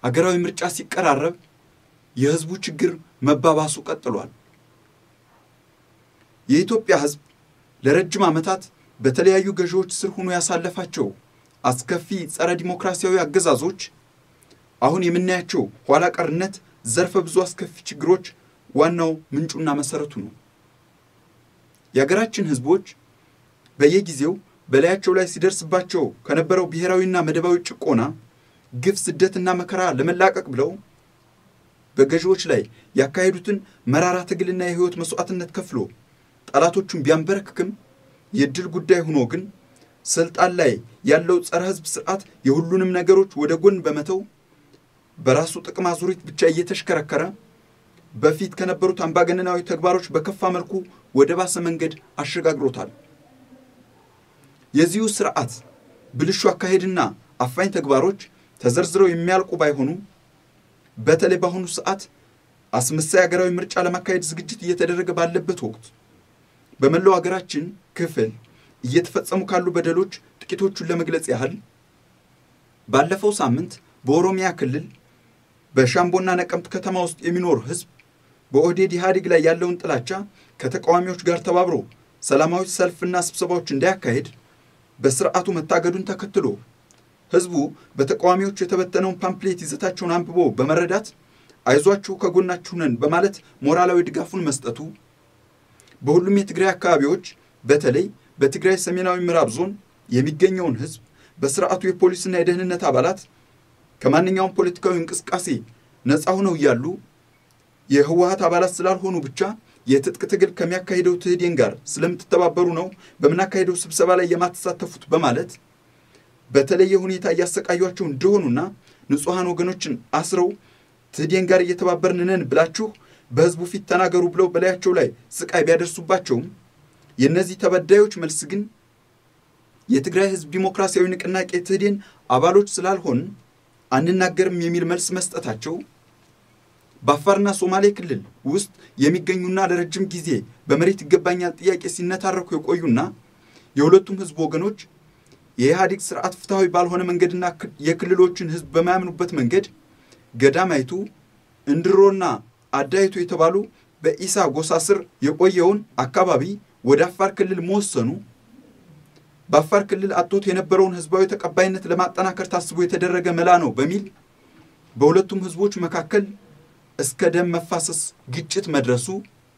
አገራዊ ምርጫ ሲቀራረብ የህዝቡ ችግር መባባሱ ቀጥሏል። የኢትዮጵያ ህዝብ ለረጅም ዓመታት በተለያዩ ገዢዎች ስር ሆኖ ያሳለፋቸው አስከፊ ጸረ ዲሞክራሲያዊ አገዛዞች አሁን የምናያቸው ኋላ ቀርነት፣ ዘርፈ ብዙ አስከፊ ችግሮች ዋናው ምንጩና መሰረቱ ነው። የሀገራችን ህዝቦች በየጊዜው በላያቸው ላይ ሲደርስባቸው ከነበረው ብሔራዊና መደባዊ ጭቆና፣ ግፍ፣ ስደትና መከራ ለመላቀቅ ብለው በገዢዎች ላይ ያካሄዱትን መራራ ትግልና የህይወት መስዋዕትነት ከፍሎ ጠላቶቹን ቢያንበረክክም የድል ጉዳይ ሆኖ ግን ስልጣን ላይ ያለው ጸረ ህዝብ ስርዓት የሁሉንም ነገሮች ወደ ጎን በመተው በራሱ ጥቅም አዙሪት ብቻ እየተሽከረከረ በፊት ከነበሩት አምባገነናዊ ተግባሮች በከፋ መልኩ ወደ ባሰ መንገድ አሸጋግሮታል። የዚሁ ስርዓት ብልሹ አካሄድና አፋኝ ተግባሮች ተዘርዝረው የሚያልቁ ባይሆኑ በተለይ በአሁኑ ሰዓት አስመሳይ ሀገራዊ ምርጫ ለማካሄድ ዝግጅት እየተደረገ ባለበት ወቅት በመላው ሀገራችን ክፍል እየተፈጸሙ ካሉ በደሎች ጥቂቶቹን ለመግለጽ ያህል ባለፈው ሳምንት በኦሮሚያ ክልል በሻምቦና ነቀምት ከተማ ውስጥ የሚኖር ህዝብ በኦህዴድ ኢህአዴግ ላይ ያለውን ጥላቻ ከተቃዋሚዎች ጋር ተባብሮ ሰላማዊ ሰልፍና ስብሰባዎች እንዳያካሄድ በስርዓቱ መታገዱን ተከትሎ ህዝቡ በተቃዋሚዎች የተበተነውን ፓምፕሌት ይዘታቸውን አንብቦ በመረዳት አይዟችሁ ከጎናችሁ ነን በማለት ሞራላዊ ድጋፉን መስጠቱ በሁሉም የትግራይ አካባቢዎች በተለይ በትግራይ ሰሜናዊ ምዕራብ ዞን የሚገኘውን ህዝብ በስርዓቱ የፖሊስና የደህንነት አባላት ከማንኛውም ፖለቲካዊ እንቅስቃሴ ነፃ ሆነው እያሉ የህወሀት አባላት ስላልሆኑ ብቻ የትጥቅ ትግል ከሚያካሂደው ትህዴን ጋር ስለምትተባበሩ ነው በምናካሄደው ስብሰባ ላይ የማትሳተፉት በማለት በተለየ ሁኔታ እያሰቃዩቸው እንደሆኑና ንጹሐን ወገኖችን አስረው ትህዴን ጋር እየተባበርን ነን ብላችሁ በህዝቡ ፊት ተናገሩ ብለው በላያቸው ላይ ስቃይ ቢያደርሱባቸውም የእነዚህ ተበዳዮች መልስ ግን የትግራይ ህዝብ ዲሞክራሲያዊ ንቅናቄ ትህዴን አባሎች ስላልሆን አንናገርም የሚል መልስ መስጠታቸው በአፋርና ሶማሌ ክልል ውስጥ የሚገኙና ለረጅም ጊዜ በመሬት ይገባኛል ጥያቄ ሲነታረኩ የቆዩና የሁለቱም ህዝብ ወገኖች የኢህአዴግ ስርዓት ፍትሐዊ ባልሆነ መንገድና የክልሎችን ህዝብ በማያምኑበት መንገድ ገዳማይቱ፣ እንድሮና አዳይቱ የተባሉ በኢሳ ጎሳ ስር የቆየውን አካባቢ ወደ አፋር ክልል መወሰኑ በአፋር ክልል አጥቶት የነበረውን ህዝባዊ ተቀባይነት ለማጠናከር ታስቦ የተደረገ መላ ነው በሚል በሁለቱም ህዝቦች መካከል እስከ ደም መፋሰስ ግጭት መድረሱ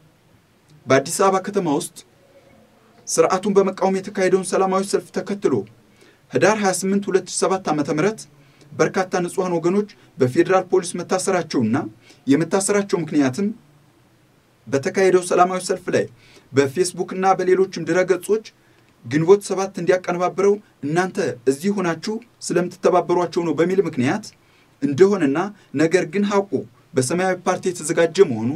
በአዲስ አበባ ከተማ ውስጥ ስርዓቱን በመቃወም የተካሄደውን ሰላማዊ ሰልፍ ተከትሎ ህዳር 28 2007 ዓ ም በርካታ ንጹሐን ወገኖች በፌዴራል ፖሊስ መታሰራቸውና የመታሰራቸው ምክንያትም በተካሄደው ሰላማዊ ሰልፍ ላይ በፌስቡክ እና በሌሎችም ድረገጾች ግንቦት ሰባት እንዲያቀነባብረው እናንተ እዚህ ሆናችሁ ስለምትተባበሯቸው ነው በሚል ምክንያት እንደሆነና ነገር ግን ሐቁ በሰማያዊ ፓርቲ የተዘጋጀ መሆኑ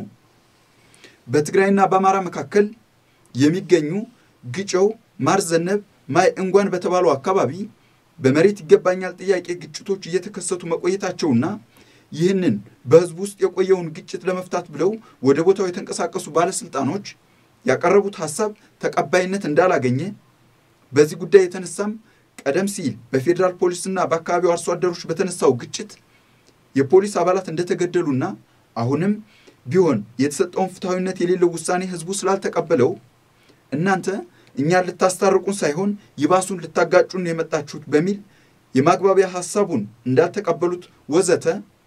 በትግራይና በአማራ መካከል የሚገኙ ግጨው፣ ማርዘነብ፣ ማይ እንጓን በተባሉ አካባቢ በመሬት ይገባኛል ጥያቄ ግጭቶች እየተከሰቱ መቆየታቸውና ይህንን በህዝቡ ውስጥ የቆየውን ግጭት ለመፍታት ብለው ወደ ቦታው የተንቀሳቀሱ ባለስልጣኖች ያቀረቡት ሀሳብ ተቀባይነት እንዳላገኘ በዚህ ጉዳይ የተነሳም ቀደም ሲል በፌዴራል ፖሊስና በአካባቢው አርሶ አደሮች በተነሳው ግጭት የፖሊስ አባላት እንደተገደሉና አሁንም ቢሆን የተሰጠውን ፍትሐዊነት የሌለው ውሳኔ ህዝቡ ስላልተቀበለው እናንተ እኛን ልታስታርቁን ሳይሆን ይባሱን ልታጋጩን የመጣችሁት በሚል የማግባቢያ ሀሳቡን እንዳልተቀበሉት ወዘተ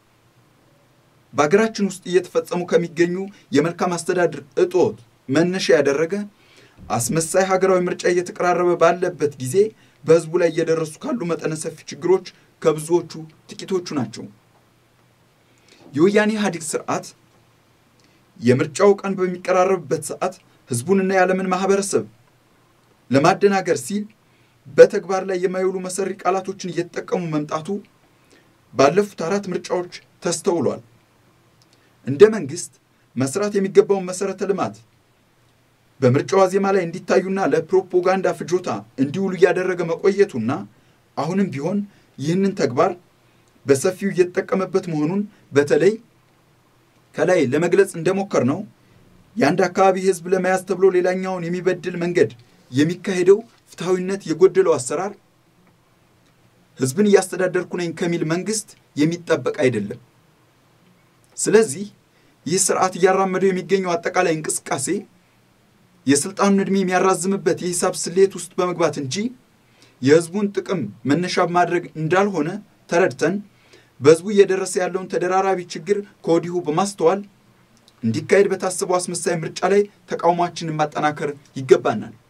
በሀገራችን ውስጥ እየተፈጸሙ ከሚገኙ የመልካም አስተዳደር እጦት መነሻ ያደረገ አስመሳይ ሀገራዊ ምርጫ እየተቀራረበ ባለበት ጊዜ በህዝቡ ላይ እየደረሱ ካሉ መጠነ ሰፊ ችግሮች ከብዙዎቹ ጥቂቶቹ ናቸው። የወያኔ ኢህአዴግ ስርዓት የምርጫው ቀን በሚቀራረብበት ሰዓት ህዝቡንና የዓለምን ማህበረሰብ ለማደናገር ሲል በተግባር ላይ የማይውሉ መሰሪ ቃላቶችን እየተጠቀሙ መምጣቱ ባለፉት አራት ምርጫዎች ተስተውሏል። እንደ መንግስት መስራት የሚገባውን መሰረተ ልማት በምርጫው ዋዜማ ላይ እንዲታዩና ለፕሮፓጋንዳ ፍጆታ እንዲውሉ እያደረገ መቆየቱና አሁንም ቢሆን ይህንን ተግባር በሰፊው እየተጠቀመበት መሆኑን በተለይ ከላይ ለመግለጽ እንደሞከር ነው የአንድ አካባቢ ህዝብ ለመያዝ ተብሎ ሌላኛውን የሚበድል መንገድ የሚካሄደው ፍትሐዊነት የጎደለው አሰራር ህዝብን እያስተዳደርኩ ነኝ ከሚል መንግስት የሚጠበቅ አይደለም። ስለዚህ ይህ ስርዓት እያራመደው የሚገኘው አጠቃላይ እንቅስቃሴ የስልጣኑን ዕድሜ የሚያራዝምበት የሂሳብ ስሌት ውስጥ በመግባት እንጂ የህዝቡን ጥቅም መነሻ ማድረግ እንዳልሆነ ተረድተን በህዝቡ እየደረሰ ያለውን ተደራራቢ ችግር ከወዲሁ በማስተዋል እንዲካሄድ በታሰበው አስመሳይ ምርጫ ላይ ተቃውሟችንን ማጠናከር ይገባናል።